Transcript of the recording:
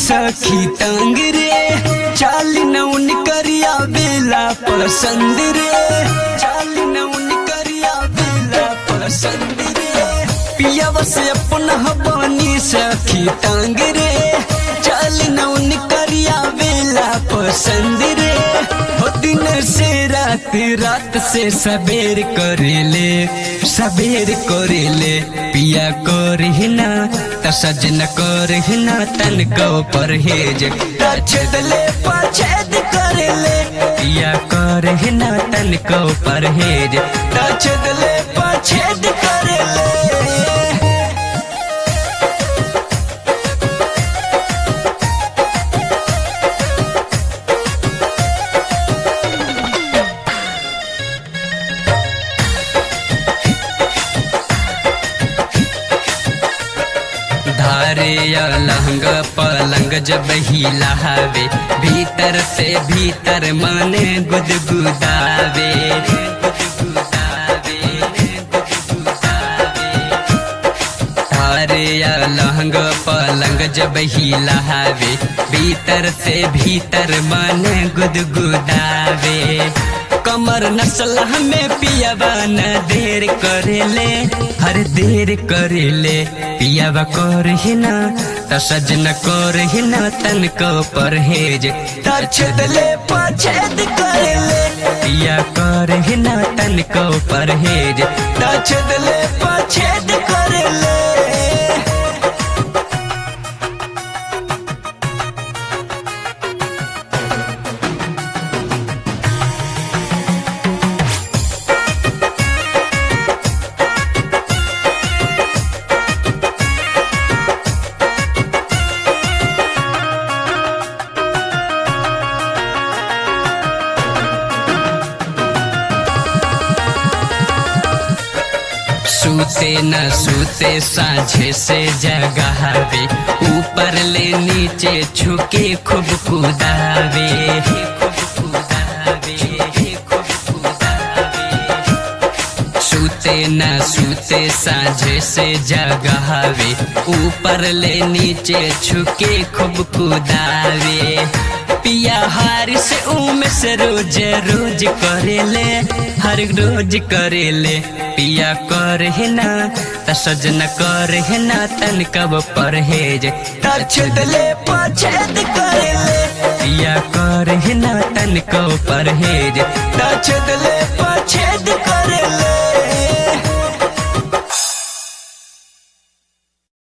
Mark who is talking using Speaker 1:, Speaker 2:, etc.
Speaker 1: सखी तंग रे चाल नौन करिया बेला पसंद रे चाल नौन करिया बेला पसंद रे पिया बस अपना हबानी सखी तंग रे चाल नौन करिया बेला पसंद रे हो दिन से रात रात से सबेर करेले सबेर करेले पिया करहिना त सजन करहिना तन को परहेज छेदले पछेद करेले पिया करहिना तन को परहेज छेदले पछेद करेले धारे या लहंग पलंग जब हिला हवे भीतर से भीतर मन गुदगुदावे धारे या लहंग पलंग जब हिला हवे भीतर से भीतर मन गुदगुदावे कमर नस्ल हमें पियावा न देर करेले हर देर करेले पियावा करहिना त सजन करहिना तन को परहेज त छेदले पछेद करेले पिया करहिना तन को परहेज त छेदले पछेद करेले सूते न सूते साझे से जगावे ऊपर ले नीचे छुके खूब कुदावे खूब कुदावे खूब कुदावे सूते न सूते साझे से जगावे ऊपर ले नीचे छुके खूब कुदावे पिया हार से उम से रोज रोज करेले हर रोज करेले पिया करहिना त सजन करहिना तन कब परहेज त छेदले पछेद करेले पिया करहिना तन को परहेज त छेदले